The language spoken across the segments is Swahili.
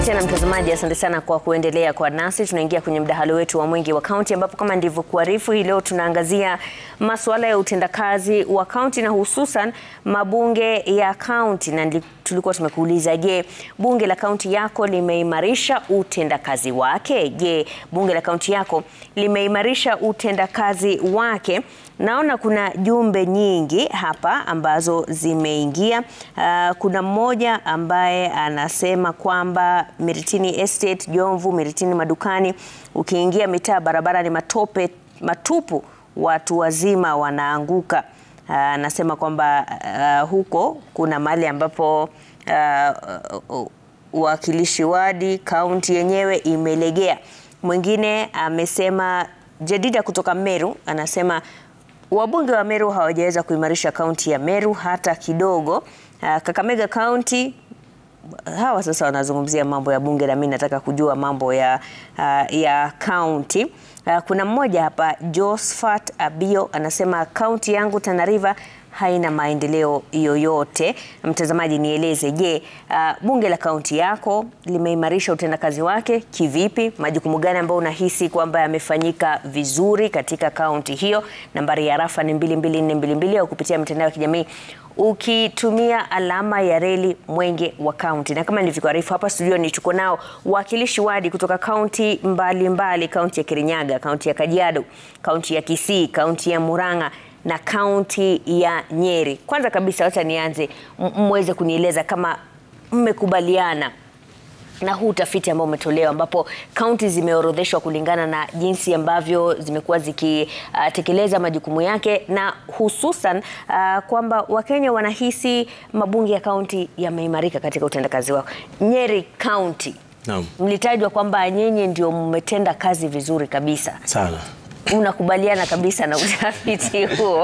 tena mtazamaji, asante sana kwa kuendelea kwa nasi. Tunaingia kwenye mdahalo wetu wa Mwenge wa Kaunti, ambapo kama ndivyokuarifu, hii leo tunaangazia masuala ya utendakazi wa kaunti na hususan mabunge ya kaunti, na ndi- tulikuwa tumekuuliza, je, bunge la kaunti yako limeimarisha utendakazi wake? Je, bunge la kaunti yako limeimarisha utendakazi wake? Naona kuna jumbe nyingi hapa ambazo zimeingia. Uh, kuna mmoja ambaye anasema kwamba Miritini Estate, Jomvu, Miritini madukani, ukiingia mitaa barabara ni matope matupu, watu wazima wanaanguka. Uh, anasema kwamba uh, huko kuna mahali ambapo uh, uwakilishi wadi kaunti yenyewe imelegea. Mwingine amesema Jedida kutoka Meru anasema wabunge wa Meru hawajaweza kuimarisha kaunti ya Meru hata kidogo. Uh, Kakamega kaunti hawa sasa wanazungumzia mambo ya bunge na mimi nataka kujua mambo ya uh, ya kaunti. Uh, kuna mmoja hapa Josephat Abio anasema kaunti yangu Tana River haina maendeleo yoyote. Mtazamaji, nieleze, je, uh, bunge la kaunti yako limeimarisha utendakazi wake kivipi? Majukumu gani ambayo unahisi kwamba yamefanyika vizuri katika kaunti hiyo? Nambari ya rafa ni 22422 au kupitia mitandao ya kijamii ukitumia alama ya reli Mwenge wa Kaunti. Na kama nilivyokuarifu hapa studioni, tuko nao wawakilishi wadi kutoka kaunti mbalimbali, kaunti ya Kirinyaga, kaunti ya Kajiado, kaunti ya Kisii, kaunti ya Murang'a na kaunti ya Nyeri. Kwanza kabisa, wacha nianze m- mweze kunieleza kama mmekubaliana na huu utafiti ambao umetolewa ambapo kaunti zimeorodheshwa kulingana na jinsi ambavyo zimekuwa zikitekeleza uh, majukumu yake na hususan uh, kwamba Wakenya wanahisi mabunge ya kaunti yameimarika katika utendakazi wao. Nyeri County Naam. mlitajwa kwamba nyinyi ndio mmetenda kazi vizuri kabisa. Sana. Unakubaliana kabisa na utafiti huo?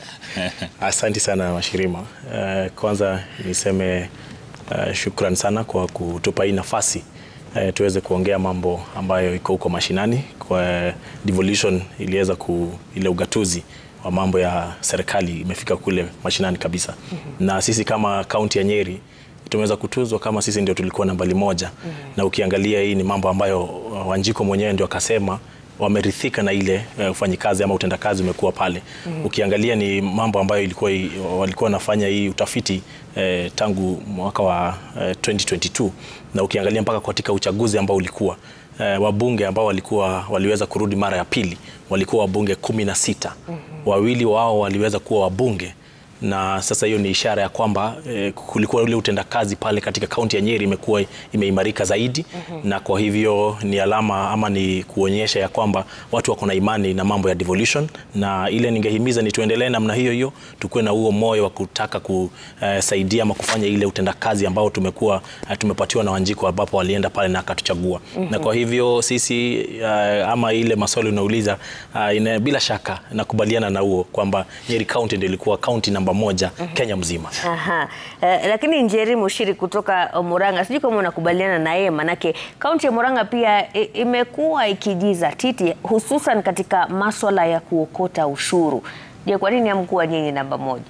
Asante sana Mashirima. Uh, kwanza niseme uh, shukran sana kwa kutupa hii nafasi uh, tuweze kuongea mambo ambayo iko huko mashinani. Kwa devolution iliweza ku ile ugatuzi wa mambo ya serikali imefika kule mashinani kabisa. Na sisi kama kaunti ya Nyeri tumeweza kutuzwa kama sisi ndio tulikuwa nambari moja. Na ukiangalia hii ni mambo ambayo uh, Wanjiko mwenyewe ndio akasema wamerithika na ile uh, ufanyikazi ama utendakazi umekuwa pale. Ukiangalia ni mambo ambayo ilikuwa walikuwa wanafanya hii utafiti eh, tangu mwaka wa eh, 2022 na ukiangalia mpaka katika uchaguzi ambao ulikuwa eh, wabunge ambao walikuwa waliweza kurudi mara ya pili walikuwa wabunge kumi na sita. Wawili wao waliweza kuwa wabunge na sasa hiyo ni ishara ya kwamba eh, kulikuwa ule utendakazi pale katika kaunti ya Nyeri imekuwa imeimarika zaidi na kwa hivyo ni alama ama ni kuonyesha ya kwamba watu wako na imani na mambo ya devolution, na ile ningehimiza ni tuendelee namna hiyo hiyo, tukuwe na huo moyo wa kutaka kusaidia ama kufanya ile utendakazi ambao tumekuwa eh, tumepatiwa na Wanjiko ambapo walienda pale na akatuchagua na kwa hivyo sisi eh, ama ile maswali unauliza eh, ina, bila shaka nakubaliana na huo kwamba Nyeri County ndio ilikuwa kaunti namba moja Kenya mzima. Aha. Eh, lakini Njeri Mushiri kutoka Murang'a, sijui kama unakubaliana na yeye, manake kaunti ya Murang'a pia i- imekuwa ikijizatiti hususan katika maswala ya kuokota ushuru. Je, kwa nini hamkuwa nyinyi namba moja?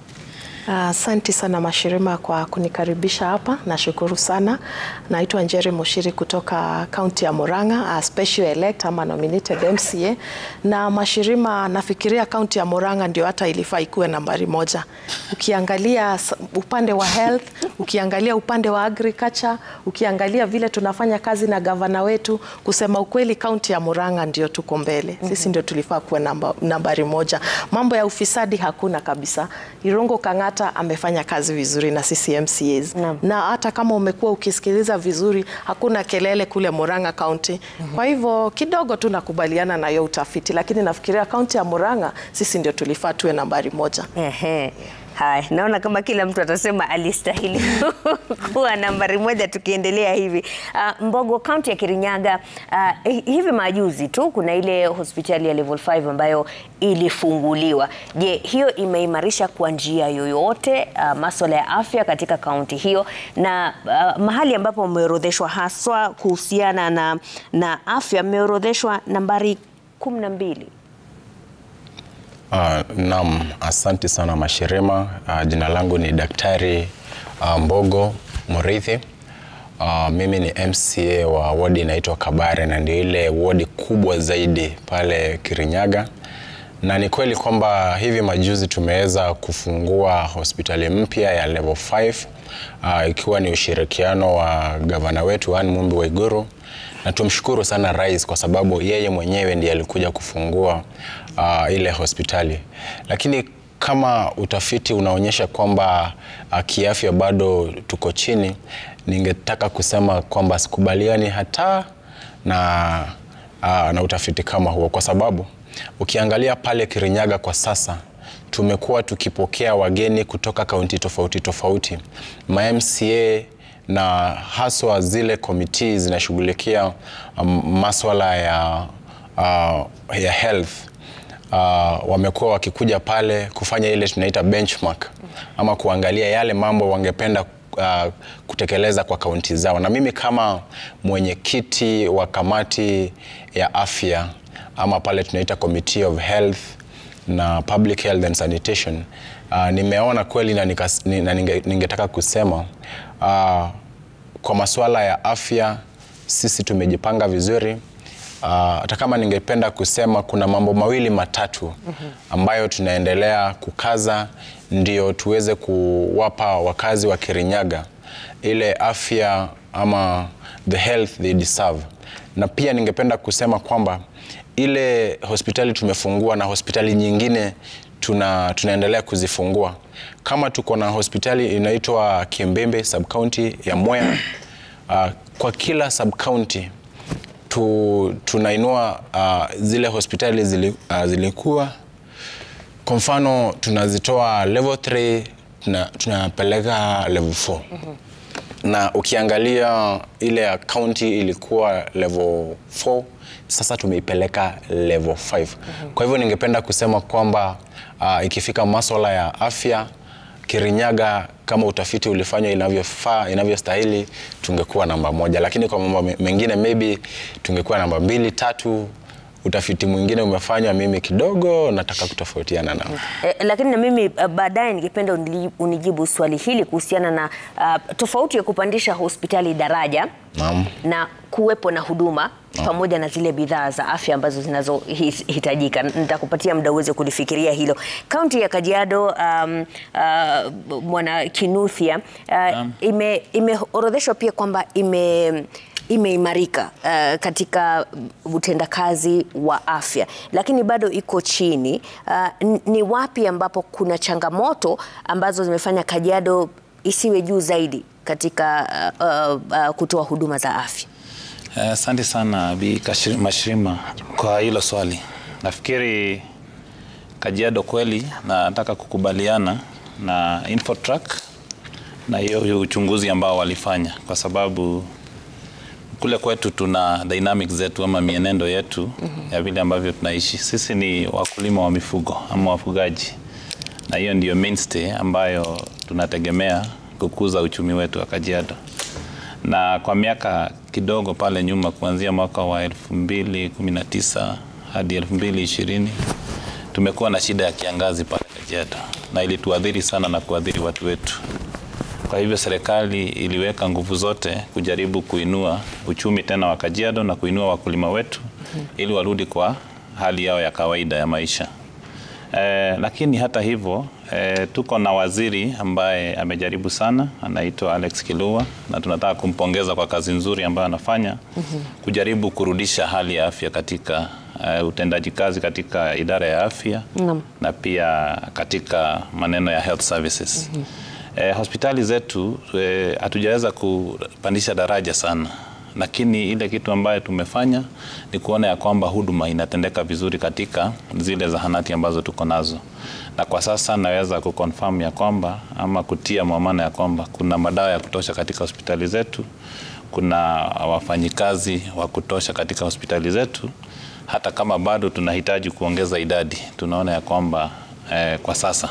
Asante sana Mashirima kwa kunikaribisha hapa, nashukuru sana. Naitwa Njeri Mushiri kutoka kaunti ya Murang'a, a special elect ama nominated MCA. Na Mashirima, nafikiria kaunti ya Murang'a ndio hata ilifaa ikuwe nambari moja. Ukiangalia s- upande wa health, ukiangalia upande wa agriculture, ukiangalia vile tunafanya kazi na gavana wetu, kusema ukweli kaunti ya Murang'a ndio tuko mbele. Sisi ndio tulifaa kuwa namba, nambari moja. Mambo ya ufisadi hakuna kabisa. Irongo Kang'ata amefanya kazi vizuri na sisi MCAs. Naam. Na hata kama umekuwa ukisikiliza vizuri, hakuna kelele kule Murang'a County. Kwa hivyo kidogo tu nakubaliana na hiyo utafiti, lakini nafikiria kaunti ya Murang'a sisi ndio tulifaa tuwe nambari moja. Ehe. Haya, naona kama kila mtu atasema alistahili kuwa nambari moja tukiendelea hivi. Uh, Mbogo, kaunti ya Kirinyaga, uh, hivi majuzi tu kuna ile hospitali ya level 5 ambayo ilifunguliwa. Je, hiyo imeimarisha kwa njia yoyote uh, maswala ya afya katika kaunti hiyo, na uh, mahali ambapo mmeorodheshwa haswa kuhusiana na, na afya mmeorodheshwa nambari kumi na mbili. Uh, naam, asante sana Mashirima. Uh, jina langu ni Daktari uh, Mbogo Murithi. Uh, mimi ni MCA wa wodi inaitwa Kabare na ndio ile wodi kubwa zaidi pale Kirinyaga, na ni kweli kwamba hivi majuzi tumeweza kufungua hospitali mpya ya level 5 uh, ikiwa ni ushirikiano wa gavana wetu Anne Mumbi Waiguru, na tumshukuru sana rais kwa sababu yeye mwenyewe ndiye alikuja kufungua uh, ile hospitali, lakini kama utafiti unaonyesha kwamba uh, kiafya bado tuko chini, ningetaka kusema kwamba sikubaliani hata na, uh, na utafiti kama huo, kwa sababu ukiangalia pale Kirinyaga kwa sasa tumekuwa tukipokea wageni kutoka kaunti tofauti tofauti, ma MCA na haswa zile komiti zinashughulikia um, maswala ya, uh, ya health uh, wamekuwa wakikuja pale kufanya ile tunaita benchmark ama kuangalia yale mambo wangependa uh, kutekeleza kwa kaunti zao, na mimi kama mwenyekiti wa kamati ya afya ama pale tunaita committee of health na public health and sanitation uh, nimeona kweli na, nikas, na ninge, ningetaka kusema uh, kwa masuala ya afya sisi tumejipanga vizuri hata uh, kama ningependa kusema kuna mambo mawili matatu ambayo tunaendelea kukaza ndio tuweze kuwapa wakazi wa Kirinyaga ile afya ama the health they deserve. Na pia ningependa kusema kwamba ile hospitali tumefungua na hospitali nyingine tuna, tunaendelea kuzifungua. Kama tuko na hospitali inaitwa Kiembembe sub county ya Mwea uh, kwa kila sub county tu, tunainua uh, zile hospitali zili, uh, zilikuwa kwa mfano tunazitoa level 3 tuna, tunapeleka level 4 mm -hmm. na ukiangalia ile ya county ilikuwa level 4 sasa tumeipeleka level 5 mm -hmm. kwa hivyo ningependa kusema kwamba uh, ikifika maswala ya afya Kirinyaga kama utafiti ulifanywa inavyofaa inavyostahili, tungekuwa namba moja, lakini kwa mambo mengine maybe tungekuwa namba mbili tatu. Utafiti mwingine umefanywa, mimi kidogo nataka kutofautiana nao. Eh, lakini na mimi uh, baadaye ningependa unijibu swali hili kuhusiana na uh, tofauti ya kupandisha hospitali daraja Naam. na kuwepo na huduma pamoja na zile bidhaa za afya ambazo zinazohitajika. Nitakupatia muda uweze kulifikiria hilo. Kaunti ya Kajiado, um, uh, Mwana Kinuthia uh, ime, imeorodheshwa pia kwamba ime imeimarika uh, katika utendakazi wa afya, lakini bado iko chini. Uh, ni wapi ambapo kuna changamoto ambazo zimefanya Kajiado isiwe juu zaidi katika uh, uh, uh, kutoa huduma za afya? Asante uh, sana Bi Mashirima kwa hilo swali. Nafikiri Kajiado kweli, na nataka kukubaliana na Infotrack na hiyo uchunguzi ambao walifanya, kwa sababu kule kwetu tuna dynamics zetu ama mienendo yetu mm -hmm. ya vile ambavyo tunaishi. Sisi ni wakulima wa mifugo ama wafugaji, na hiyo ndiyo mainstay ambayo tunategemea kukuza uchumi wetu wa Kajiado na kwa miaka kidogo pale nyuma kuanzia mwaka wa 2019 hadi 2020 tumekuwa na shida ya kiangazi pale Kajiado, na ilituadhiri sana na kuadhiri watu wetu. Kwa hivyo serikali iliweka nguvu zote kujaribu kuinua uchumi tena wa Kajiado na kuinua wakulima wetu ili warudi kwa hali yao ya kawaida ya maisha. Eh, lakini hata hivyo eh, tuko na waziri ambaye amejaribu sana, anaitwa Alex Kilua na tunataka kumpongeza kwa kazi nzuri ambayo anafanya mm -hmm. kujaribu kurudisha hali ya afya katika uh, utendaji kazi katika idara ya afya mm. na pia katika maneno ya health services mm -hmm. Eh, hospitali zetu hatujaweza eh, kupandisha daraja sana lakini ile kitu ambayo tumefanya ni kuona ya kwamba huduma inatendeka vizuri katika zile zahanati ambazo tuko nazo, na kwa sasa naweza kuconfirm ya kwamba ama kutia mwamana ya kwamba kuna madawa ya kutosha katika hospitali zetu, kuna wafanyikazi wa kutosha katika hospitali zetu. Hata kama bado tunahitaji kuongeza idadi, tunaona ya kwamba eh, kwa sasa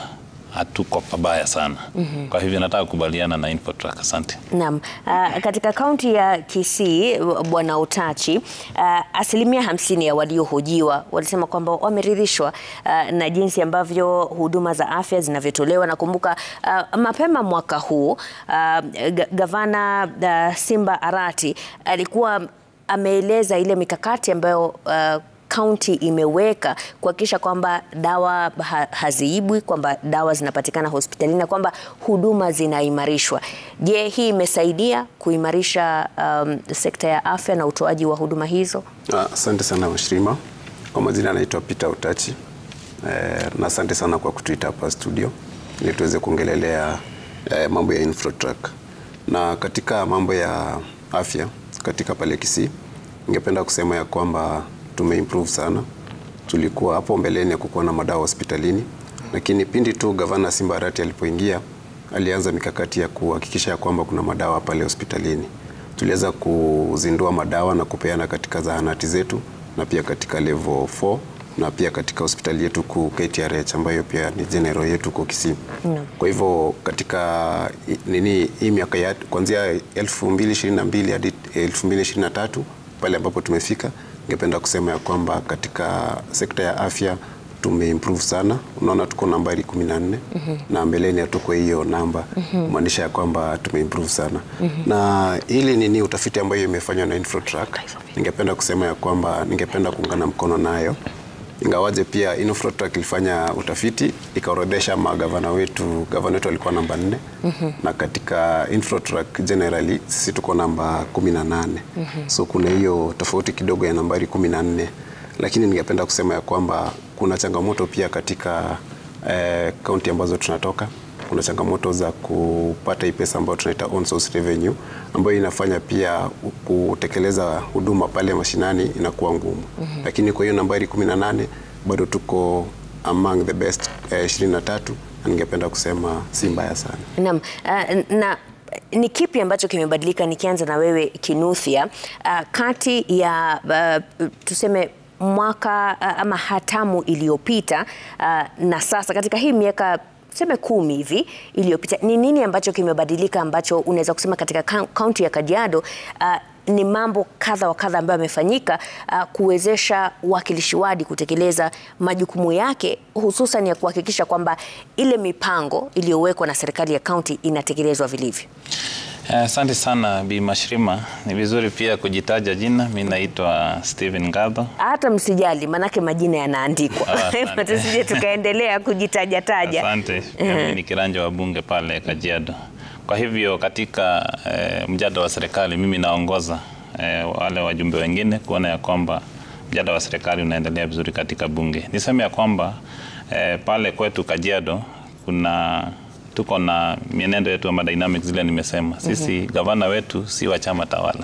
hatuko pabaya sana. Kwa hivyo nataka kukubaliana na Infotrack. Asante. Naam. Uh, katika kaunti ya Kisii Bwana Utachi, uh, asilimia hamsini ya waliohojiwa walisema kwamba wameridhishwa uh, na jinsi ambavyo huduma za afya zinavyotolewa. Nakumbuka uh, mapema mwaka huu uh, ga- gavana uh, Simba Arati alikuwa ameeleza ile mikakati ambayo uh, kaunti imeweka kuhakikisha kwamba dawa ha haziibwi, kwamba dawa zinapatikana hospitalini na kwamba huduma zinaimarishwa. Je, hii imesaidia kuimarisha um, sekta ya afya na utoaji wa huduma hizo? Ah, Asante sana Mashirima. Kwa majina anaitwa Peter Utachi. Eh, na asante sana kwa kutuita hapa studio ili tuweze kuongelelea eh, mambo ya Infotrack. Na katika mambo ya afya katika pale Kisii, ningependa kusema ya kwamba tumeimprove sana. Tulikuwa hapo mbeleni kukuwa na madawa hospitalini, lakini pindi tu gavana Simba Arati alipoingia alianza mikakati ya kuhakikisha ya kwamba kuna madawa pale hospitalini. Tuliweza kuzindua madawa na kupeana katika zahanati zetu na pia katika level 4 na pia katika hospitali yetu kuu KTRH ambayo pia ni general yetu kwa Kisii. Kwa hivyo katika i- nini hii miaka ya kuanzia 2022 hadi 2023 pale ambapo tumefika, ningependa kusema ya kwamba katika sekta ya afya tumeimprove sana. Unaona tuko nambari 14 na mbeleni hatuko hiyo namba, kumaanisha ya kwamba tumeimprove sana. Na hili nini utafiti ambayo imefanywa na Infotrack, ningependa kusema ya kwamba ningependa kuungana mkono nayo ingawaje pia Infotrack ilifanya utafiti ikaorodhesha magavana wetu, gavana wetu alikuwa namba nne na katika Infotrack generally sisi tuko namba kumi na nane so kuna hiyo tofauti kidogo ya nambari kumi na nne lakini ningependa kusema ya kwamba kuna changamoto pia katika eh, kaunti ambazo tunatoka kuna changamoto za kupata hii pesa ambayo tunaita on source revenue ambayo inafanya pia kutekeleza huduma pale mashinani inakuwa ngumu. Lakini kwa hiyo nambari 18 bado tuko among the best eh, 23 na ningependa kusema si mbaya sana. Naam, uh, na ni kipi ambacho kimebadilika? Nikianza na wewe Kinuthia, uh, kati ya uh, tuseme mwaka uh, ama hatamu iliyopita uh, na sasa katika hii miaka tuseme kumi hivi iliyopita, ni nini ambacho kimebadilika ambacho unaweza kusema katika kau- kaunti ya Kajiado uh, ni mambo kadha wa kadha ambayo yamefanyika uh, kuwezesha uwakilishi wadi kutekeleza majukumu yake hususan ya kuhakikisha kwamba ile mipango iliyowekwa na serikali ya kaunti inatekelezwa vilivyo. Eh, Asante sana Bi Mashirima. Ni vizuri pia kujitaja jina. Mi naitwa Steven Ngatho. Hata msijali, manake majina yanaandikwa, Ah, asante. tusije tukaendelea kujitajataja. Asante. Mimi ni kiranja wa bunge pale Kajiado. Kwa hivyo katika eh, mjadala wa serikali mimi naongoza eh, wale wajumbe wengine kuona ya kwamba mjadala wa serikali unaendelea vizuri katika bunge. Niseme ya kwamba eh, pale kwetu Kajiado kuna tuko na mienendo yetu ama dynamics zile nimesema. Sisi gavana wetu si wa chama tawala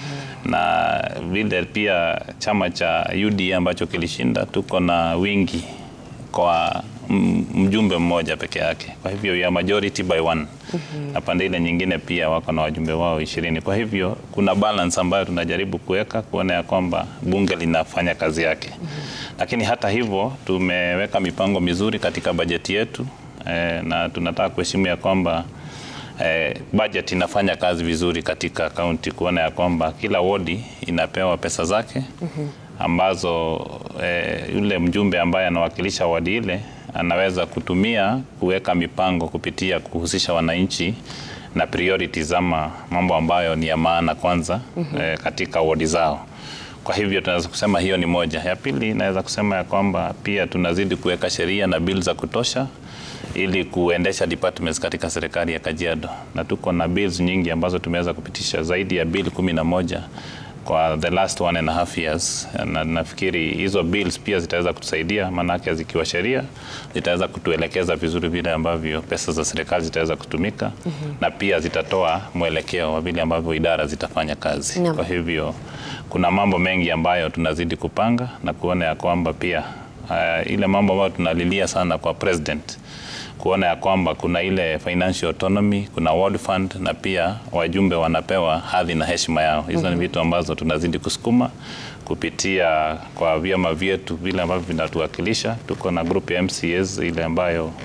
na vile pia chama cha UDA ambacho kilishinda, tuko na wingi kwa m- mjumbe mmoja peke yake. Kwa hivyo ya majority by one na pande ile nyingine pia wako na wajumbe wao ishirini. Kwa hivyo kuna balance ambayo tunajaribu kuweka kuona ya kwamba bunge linafanya kazi yake, lakini hata hivyo tumeweka mipango mizuri katika bajeti yetu eh, na tunataka kuheshimu ya kwamba eh, budget inafanya kazi vizuri katika kaunti, kuona ya kwamba kila wodi inapewa pesa zake ambazo eh, yule mjumbe ambaye anawakilisha wadi ile anaweza kutumia kuweka mipango kupitia kuhusisha wananchi na priorities ama mambo ambayo ni ya maana kwanza eh, katika wodi zao. Kwa hivyo tunaweza kusema hiyo ni moja. Ya pili, naweza kusema ya kwamba pia tunazidi kuweka sheria na bill za kutosha ili kuendesha departments katika serikali ya Kajiado, na tuko na bills nyingi ambazo tumeweza kupitisha zaidi ya bill kumi na moja kwa the last one and a half years, na nafikiri hizo bills pia zitaweza kutusaidia, maanake zikiwa sheria zitaweza kutuelekeza vizuri vile ambavyo pesa za serikali zitaweza kutumika na pia zitatoa mwelekeo wa vile ambavyo idara zitafanya kazi. Naam. Kwa hivyo kuna mambo mengi ambayo tunazidi kupanga na kuona ya kwamba pia uh, ile mambo ambayo tunalilia sana kwa president kuona ya kwamba kuna ile financial autonomy, kuna world fund na pia wajumbe wanapewa hadhi na heshima yao. Hizo ni vitu ambazo tunazidi kusukuma kupitia kwa vyama vyetu vile ambavyo vinatuwakilisha. Tuko na group ya MCAs ile ambayo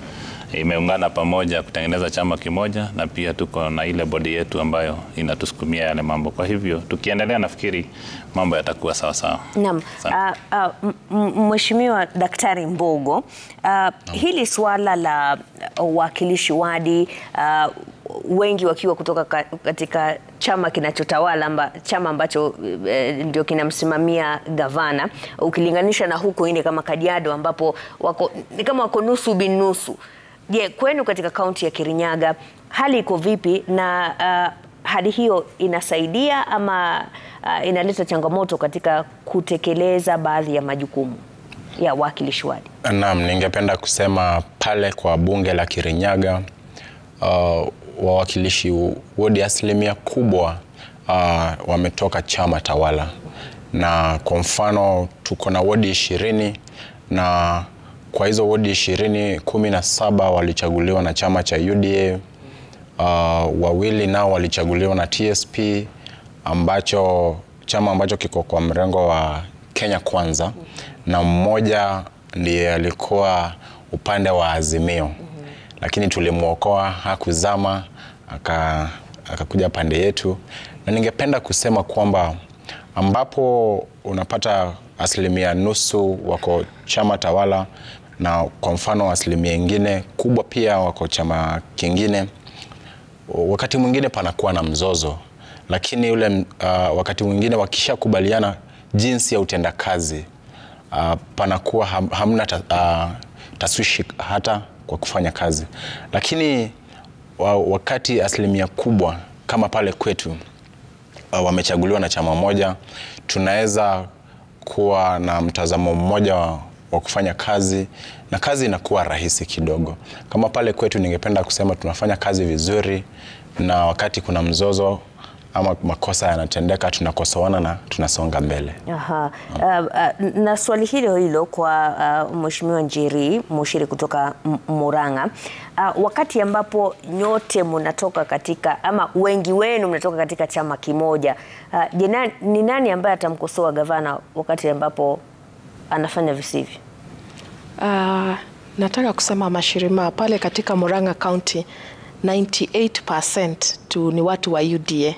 imeungana pamoja kutengeneza chama kimoja, na pia tuko na ile bodi yetu ambayo inatusukumia yale mambo. Kwa hivyo tukiendelea, nafikiri mambo yatakuwa sawa sawa. Naam. Asante. Uh, uh, m- m- Mheshimiwa Daktari Mbogo, uh, hili swala la uwakilishi wadi uh, wengi wakiwa kutoka ka- katika chama kinachotawala amba, chama ambacho eh, ndio kinamsimamia gavana ukilinganisha na huko ine kama Kajiado ambapo wako ni kama wako nusu binusu. Je, kwenu katika kaunti ya Kirinyaga hali iko vipi na uh, hali hiyo inasaidia ama uh, inaleta changamoto katika kutekeleza baadhi ya majukumu ya wakilishi wadi? Naam, ningependa kusema pale kwa bunge la Kirinyaga uh, wawakilishi wodi asilimia kubwa uh, wametoka chama tawala, na kwa mfano tuko na wodi ishirini na kwa hizo wodi ishirini kumi na saba walichaguliwa na chama cha UDA uh, wawili nao walichaguliwa na TSP ambacho chama ambacho kiko kwa mrengo wa Kenya Kwanza na mmoja ndiye alikuwa upande wa Azimio lakini tulimwokoa, hakuzama, aka akakuja pande yetu, na ningependa kusema kwamba ambapo unapata asilimia nusu wako chama tawala na kwa mfano asilimia ingine kubwa pia wako chama kingine, wakati mwingine panakuwa na mzozo, lakini ule uh, wakati mwingine wakishakubaliana jinsi ya utendakazi uh, panakuwa ham, hamna ta, uh, taswishi hata kwa kufanya kazi, lakini wa, wakati asilimia kubwa kama pale kwetu uh, wamechaguliwa na chama moja, tunaweza kuwa na mtazamo mmoja wa, wa kufanya kazi na kazi inakuwa rahisi kidogo. Kama pale kwetu, ningependa kusema tunafanya kazi vizuri, na wakati kuna mzozo ama makosa yanatendeka, tunakosoana na tunasonga mbele. Aha. Uh, uh, na swali hilo hilo kwa uh, Mheshimiwa Njeri Mushiri kutoka M- Murang'a. Uh, wakati ambapo nyote mnatoka katika ama wengi wenu mnatoka katika chama kimoja, uh, je, na- ni nani ambaye atamkosoa gavana wakati ambapo anafanya visivyo? Uh, nataka kusema mashirima pale katika Murang'a County 98% tu ni watu wa UDA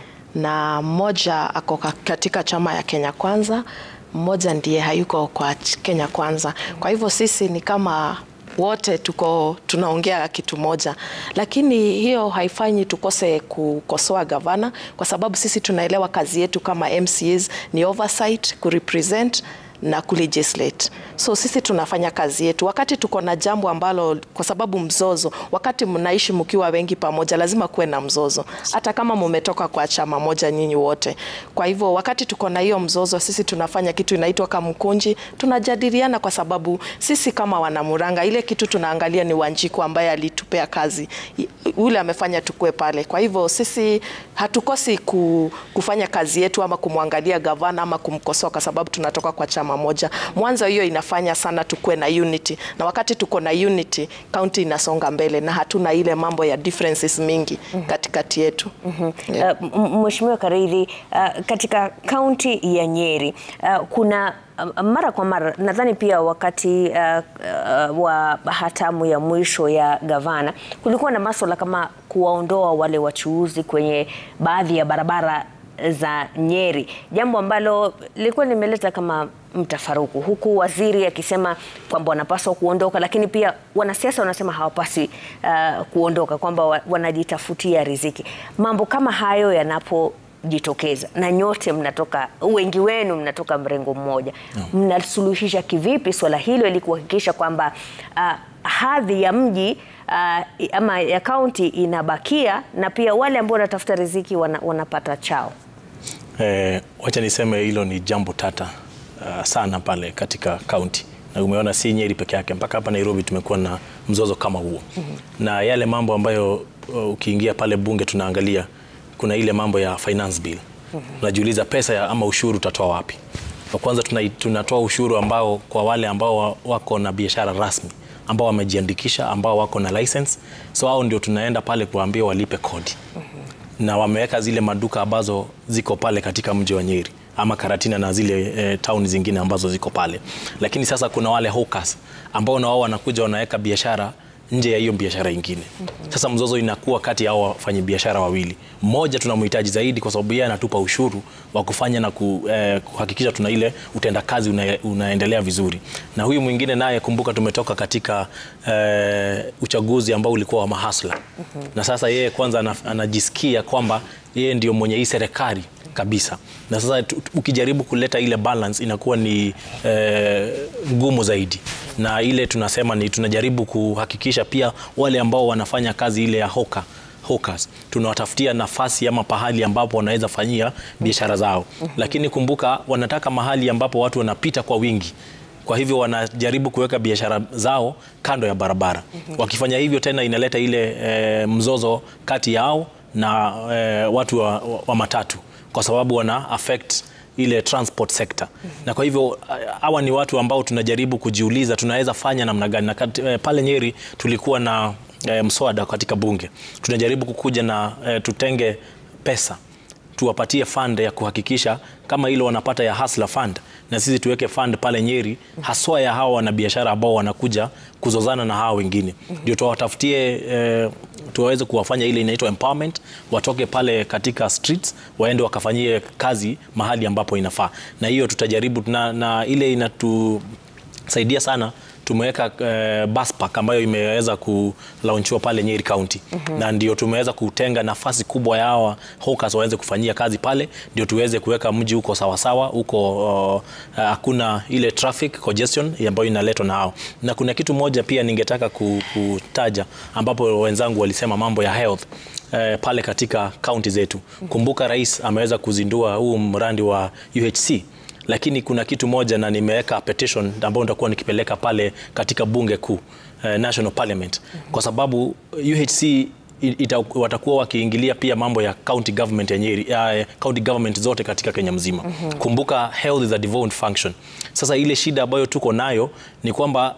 na mmoja ako ka- katika chama ya Kenya Kwanza, mmoja ndiye hayuko kwa ch- Kenya Kwanza. Kwa hivyo sisi ni kama wote tuko tunaongea kitu moja, lakini hiyo haifanyi tukose kukosoa gavana, kwa sababu sisi tunaelewa kazi yetu kama MCAs ni oversight, kurepresent na kulegislate. So sisi tunafanya kazi yetu. Wakati tuko na jambo ambalo, kwa sababu mzozo, wakati mnaishi mkiwa wengi pamoja, lazima kuwe na mzozo, hata kama mumetoka kwa chama moja nyinyi wote. Kwa hivyo wakati tuko na hiyo mzozo, sisi tunafanya kitu inaitwa kamkunji, tunajadiliana, kwa sababu sisi kama wanamuranga, ile kitu tunaangalia ni Wanjiku ambaye alitupea kazi, I- yule amefanya tukue pale. Kwa hivyo sisi hatukosi ku, kufanya kazi yetu ama kumwangalia gavana ama kumkosoa, kwa sababu tunatoka kwa chama moja. Mwanzo hiyo inafanya sana tukue na unity, na wakati tuko na unity, county inasonga mbele na hatuna ile mambo ya differences mingi katikati yetu. Yeah. Uh, m- Mheshimiwa Kariri, uh, katika kaunti ya Nyeri uh, kuna uh, mara kwa mara nadhani pia wakati uh, uh, wa hatamu ya mwisho ya gavana kulikuwa na masuala kama kuwaondoa wale wachuuzi kwenye baadhi ya barabara za Nyeri, jambo ambalo lilikuwa limeleta kama mtafaruku, huku waziri akisema kwamba wanapaswa kuondoka, lakini pia wanasiasa wanasema hawapasi uh, kuondoka, kwamba wa- wanajitafutia riziki. Mambo kama hayo yanapojitokeza na nyote mnatoka, wengi wenu mnatoka mrengo mmoja, mnasuluhisha kivipi swala hilo ili kuhakikisha kwamba uh, hadhi ya mji uh, ama ya kaunti inabakia na pia wale ambao wanatafuta riziki wana, wanapata chao? Eh, wacha niseme hilo ni jambo tata uh, sana pale katika kaunti na umeona si Nyeri peke yake, mpaka hapa Nairobi tumekuwa na mzozo kama huo na yale mambo ambayo uh, ukiingia pale bunge tunaangalia, kuna ile mambo ya finance bill unajiuliza pesa ya, ama ushuru utatoa wapi? Kwa kwanza tuna, tunatoa ushuru ambao kwa wale ambao wa- wako na biashara rasmi ambao wamejiandikisha ambao wako na license, so hao ndio tunaenda pale kuambia walipe kodi na wameweka zile maduka ambazo ziko pale katika mji wa Nyeri ama Karatina na zile e, town zingine ambazo ziko pale, lakini sasa kuna wale hawkers ambao na wao wanakuja wanaweka biashara nje ya hiyo biashara ingine. Sasa mzozo inakuwa kati ya hao wafanyabiashara wawili. Mmoja tunamhitaji zaidi kwa sababu yeye anatupa ushuru wa kufanya na ku, eh, kuhakikisha tuna ile utendakazi una, unaendelea vizuri, na huyu mwingine naye, kumbuka tumetoka katika eh, uchaguzi ambao ulikuwa wa mahasla na sasa yeye kwanza ana- anajisikia kwamba yeye ndio mwenye hii serikali kabisa, na sasa tu- ukijaribu kuleta ile balance inakuwa ni eh, ngumu zaidi, na ile tunasema ni tunajaribu kuhakikisha pia wale ambao wanafanya kazi ile ya hoka hawkers tunawatafutia nafasi ama pahali ambapo wanaweza fanyia biashara zao, lakini kumbuka wanataka mahali ambapo watu wanapita kwa wingi kwa hivyo wanajaribu kuweka biashara zao kando ya barabara. Wakifanya hivyo tena inaleta ile e, mzozo kati yao na e, watu wa, wa, wa matatu kwa sababu wana affect ile transport sector. Na kwa hivyo hawa ni watu ambao tunajaribu kujiuliza tunaweza fanya namna gani. Na kati, e, pale Nyeri tulikuwa na e, mswada katika bunge tunajaribu kukuja na e, tutenge pesa tuwapatie fund ya kuhakikisha kama ile wanapata ya Hustler Fund na sisi tuweke fund pale Nyeri haswa ya hawa wanabiashara ambao wanakuja kuzozana na hawa wengine, ndio tuwatafutie eh, tuwaweze kuwafanya ile inaitwa empowerment, watoke pale katika streets waende wakafanyie kazi mahali ambapo inafaa, na hiyo tutajaribu na, na ile inatusaidia sana tumeweka uh, bus park ambayo imeweza kulaunchiwa pale Nyeri County na ndio tumeweza kutenga nafasi kubwa ya hawa hawkers waweze kufanyia kazi pale, ndio tuweze kuweka mji huko sawasawa huko hakuna uh, ile traffic congestion ambayo inaletwa na hao. Na kuna kitu moja pia ningetaka ku- kutaja ambapo wenzangu walisema mambo ya health eh, pale katika kaunti zetu. Kumbuka rais ameweza kuzindua huu mradi wa UHC lakini kuna kitu moja na nimeweka petition ambayo nitakuwa nikipeleka pale katika bunge kuu eh, National Parliament kwa sababu UHC ita, watakuwa wakiingilia pia mambo ya county government ya Nyeri, ya county government zote katika Kenya mzima. Kumbuka health is a devolved function. Sasa ile shida ambayo tuko nayo ni kwamba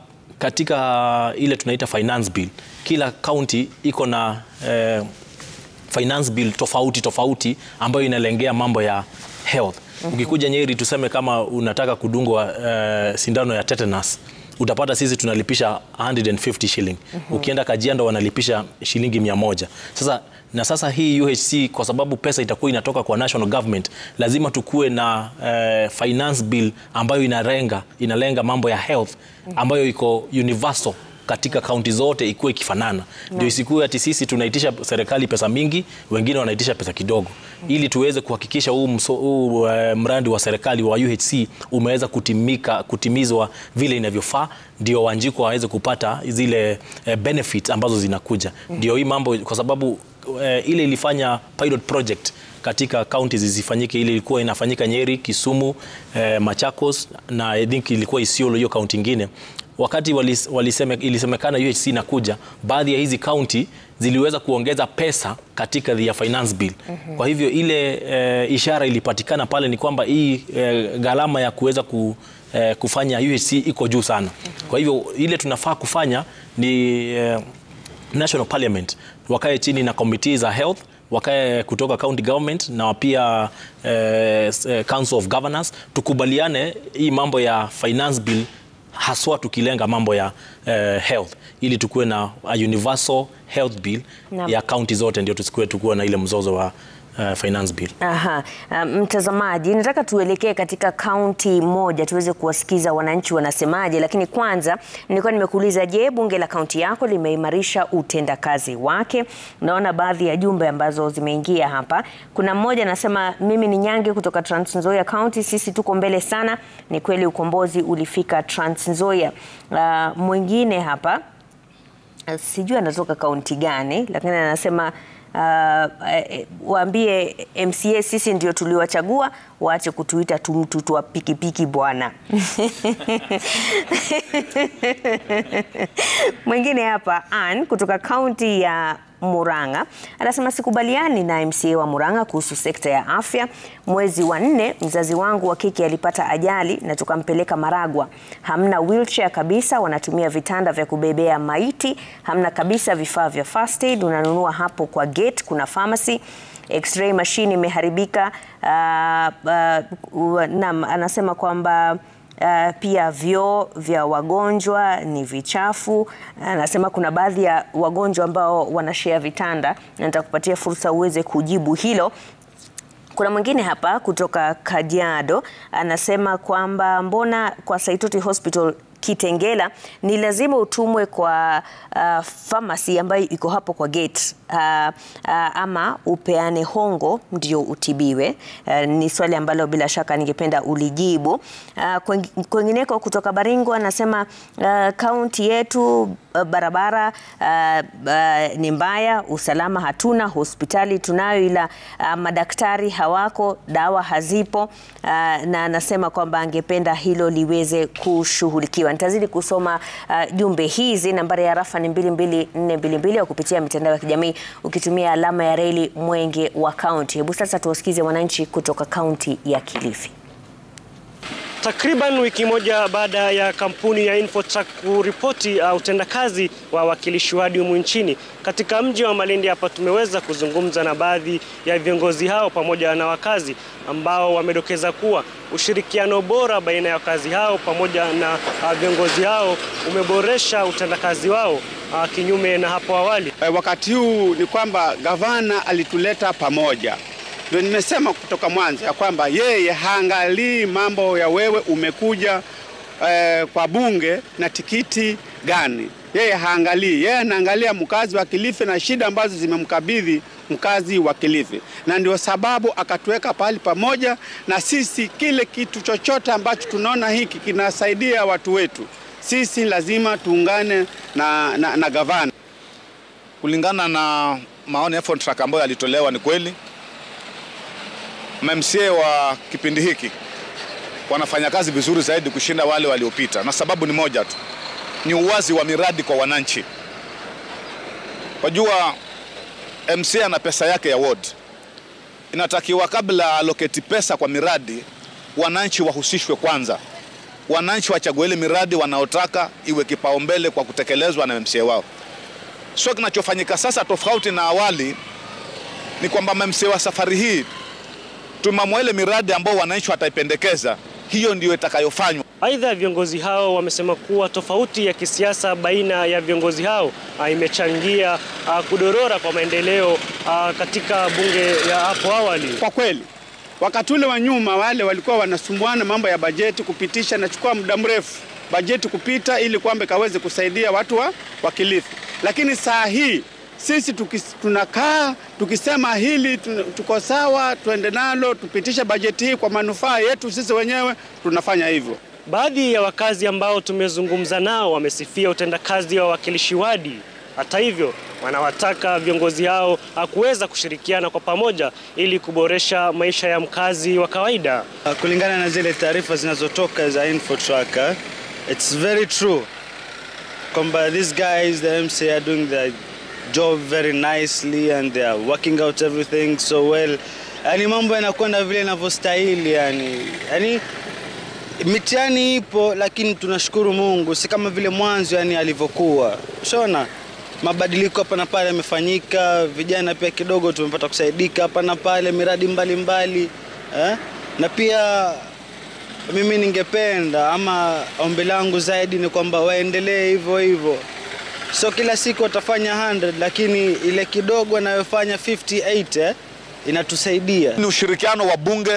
katika ile tunaita finance bill, kila county iko na eh, finance bill tofauti tofauti ambayo inalengea mambo ya health. Ukikuja Nyeri tuseme kama unataka kudungwa uh, sindano ya tetanus utapata sisi tunalipisha 150 shilling. Ukienda Kajiado wanalipisha shilingi mia moja. Sasa na sasa hii UHC kwa sababu pesa itakuwa inatoka kwa national government, lazima tukuwe na uh, finance bill ambayo inalenga inalenga mambo ya health ambayo iko universal katika kaunti zote ikuwe ikifanana, ndio isikuwe ati sisi tunaitisha serikali pesa mingi, wengine wanaitisha pesa kidogo, ili tuweze kuhakikisha huu, mso, huu uh, mradi wa serikali wa UHC umeweza kutimika, kutimizwa vile inavyofaa, ndio Wanjiko waweze kupata zile uh, benefits ambazo zinakuja. Ndio hii mambo kwa sababu uh, ile ilifanya pilot project katika counties zisifanyike. Ile ilikuwa inafanyika Nyeri, Kisumu, eh, Machakos na I think ilikuwa Isiolo, hiyo kaunti ingine wakati walis, waliseme, ilisemekana UHC inakuja, baadhi ya hizi kaunti ziliweza kuongeza pesa katika the finance bill. Kwa hivyo ile e, ishara ilipatikana pale ni kwamba hii e, gharama ya kuweza ku, e, kufanya UHC iko juu sana. Kwa hivyo ile tunafaa kufanya ni e, National Parliament wakae chini na committee za health wakae kutoka county government na pia eh, Council of Governors tukubaliane hii mambo ya finance bill haswa tukilenga mambo ya uh, health ili tukuwe na a universal health bill Naam. ya kaunti zote, ndio tusikuwe tukuwe na ile mzozo wa uh, finance bill. Aha. Uh, mtazamaji, nataka tuelekee katika kaunti moja tuweze kuwasikiza wananchi wanasemaje, lakini kwanza nilikuwa nimekuuliza, je, bunge la kaunti yako limeimarisha utendakazi wake? Naona baadhi ya jumbe ambazo zimeingia hapa. Kuna mmoja anasema, mimi ni Nyange kutoka Trans Nzoia County, sisi tuko mbele sana. Ni kweli ukombozi ulifika Trans Nzoia. Uh, mwingine hapa uh, sijui anatoka kaunti gani, lakini anasema uh, eh, waambie MCA sisi ndio tuliwachagua, waache kutuita tumtutu wa pikipiki bwana. Mwingine hapa Ann kutoka kaunti ya Murang'a anasema sikubaliani na MCA wa Murang'a kuhusu sekta ya afya. Mwezi wa nne mzazi wangu wa kike alipata ajali na tukampeleka Maragwa. Hamna wheelchair kabisa, wanatumia vitanda vya kubebea maiti. Hamna kabisa vifaa vya first aid, unanunua hapo kwa gate, kuna pharmacy X-ray machine imeharibika. Uh, uh, naam, anasema kwamba Uh, pia vyoo vya wagonjwa ni vichafu. Anasema kuna baadhi ya wagonjwa ambao wanashare vitanda, na nitakupatia fursa uweze kujibu hilo. Kuna mwingine hapa kutoka Kajiado anasema kwamba mbona kwa Saitoti Hospital Kitengela ni lazima utumwe kwa uh, pharmacy ambayo iko hapo kwa gate uh, uh, ama upeane hongo ndio utibiwe. Uh, ni swali ambalo bila shaka ningependa ulijibu. Uh, kwengineko kutoka Baringo anasema kaunti uh, yetu uh, barabara uh, uh, ni mbaya, usalama hatuna, hospitali tunayo ila uh, madaktari hawako, dawa hazipo uh, na anasema kwamba angependa hilo liweze kushughulikiwa. Nitazidi kusoma uh, jumbe hizi. Nambari ya rafa ni 22422 au kupitia mitandao ya kijamii ukitumia alama ya reli Mwenge wa kaunti. Hebu sasa tuwasikize wananchi kutoka kaunti ya Kilifi. Takriban wiki moja baada ya kampuni ya Infotrack kuripoti uh, utendakazi wa wawakilishi wadi humu nchini katika mji wa Malindi, hapa tumeweza kuzungumza na baadhi ya viongozi hao pamoja na wakazi ambao wamedokeza kuwa ushirikiano bora baina ya wakazi hao pamoja na uh, viongozi hao umeboresha utendakazi wao uh, kinyume na hapo awali. E, wakati huu ni kwamba gavana alituleta pamoja ndio nimesema kutoka mwanzo ya kwamba yeye haangalii mambo ya wewe umekuja eh, kwa bunge na tikiti gani. Yeye haangalii, yeye anaangalia mkazi wa Kilifi na shida ambazo zimemkabidhi mkazi wa Kilifi, na ndio sababu akatuweka pahali pamoja na sisi. Kile kitu chochote ambacho tunaona hiki kinasaidia watu wetu, sisi lazima tuungane na, na, na gavana. Kulingana na maoni ya Infotrack ambayo yalitolewa, ni kweli MMCA wa kipindi hiki wanafanya kazi vizuri zaidi kushinda wale waliopita, na sababu ni moja tu, ni uwazi wa miradi kwa wananchi. Wajua, MCA ana pesa yake ya ward, inatakiwa kabla aloketi pesa kwa miradi, wananchi wahusishwe kwanza, wananchi wachague ile miradi wanaotaka iwe kipaumbele kwa kutekelezwa na MCA wao. Sio kinachofanyika sasa, tofauti na awali, ni kwamba MCA wa safari hii tumamua ile miradi ambao wananchi wataipendekeza, hiyo ndiyo itakayofanywa. Aidha, viongozi hao wamesema kuwa tofauti ya kisiasa baina ya viongozi hao uh, imechangia uh, kudorora kwa maendeleo uh, katika bunge ya hapo awali. Kwa kweli, wakati ule wa nyuma wale walikuwa wanasumbuana mambo ya bajeti kupitisha, nachukua muda mrefu bajeti kupita ili kwamba ikaweze kusaidia watu wa, wa Kilifi, lakini saa hii sisi tukis, tunakaa tukisema hili tuko sawa, tuende nalo, tupitishe bajeti hii kwa manufaa yetu sisi wenyewe, tunafanya hivyo. Baadhi ya wakazi ambao tumezungumza nao wamesifia utendakazi wa wawakilishi wadi. Hata hivyo, wanawataka viongozi hao kuweza kushirikiana kwa pamoja ili kuboresha maisha ya mkazi wa kawaida. Kulingana na zile taarifa zinazotoka za Infotrack, it's very true kwamba these guys the MCA are doing the job very nicely and they are working out everything so well. Yani mambo yanakwenda vile inavyostahili yani. Yani mitihani ipo lakini tunashukuru Mungu, si kama vile mwanzo yani alivyokuwa. Shona mabadiliko hapa na pale yamefanyika, vijana pia kidogo tumepata kusaidika hapa na pale, miradi mbalimbali mbali, eh? na pia mimi ningependa ama ombi langu zaidi ni kwamba waendelee hivyo hivyo so kila siku watafanya 100 lakini ile kidogo anayofanya 58 eh, inatusaidia. Ni ushirikiano wa bunge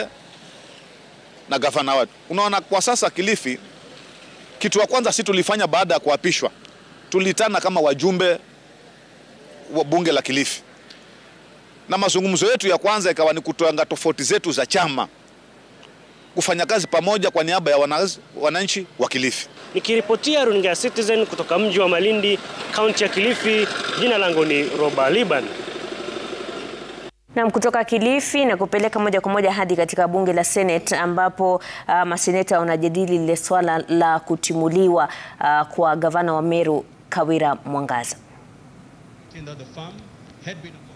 na gavana wetu. Unaona, kwa sasa Kilifi, kitu wa kwanza si tulifanya baada ya kuapishwa, tulitana kama wajumbe wa bunge la Kilifi, na mazungumzo yetu ya kwanza ikawa ni kutoanga tofauti zetu za chama, kufanya kazi pamoja kwa niaba ya wananchi wa Kilifi. Nikiripotia runinga ya Citizen kutoka mji wa Malindi, kaunti ya Kilifi, jina langu ni Roba Liban. Nam kutoka Kilifi na kupeleka moja kwa moja hadi katika bunge la Senate ambapo uh, maseneta wanajadili lile swala la kutimuliwa uh, kwa gavana wa Meru Kawira Mwangaza. The firm had been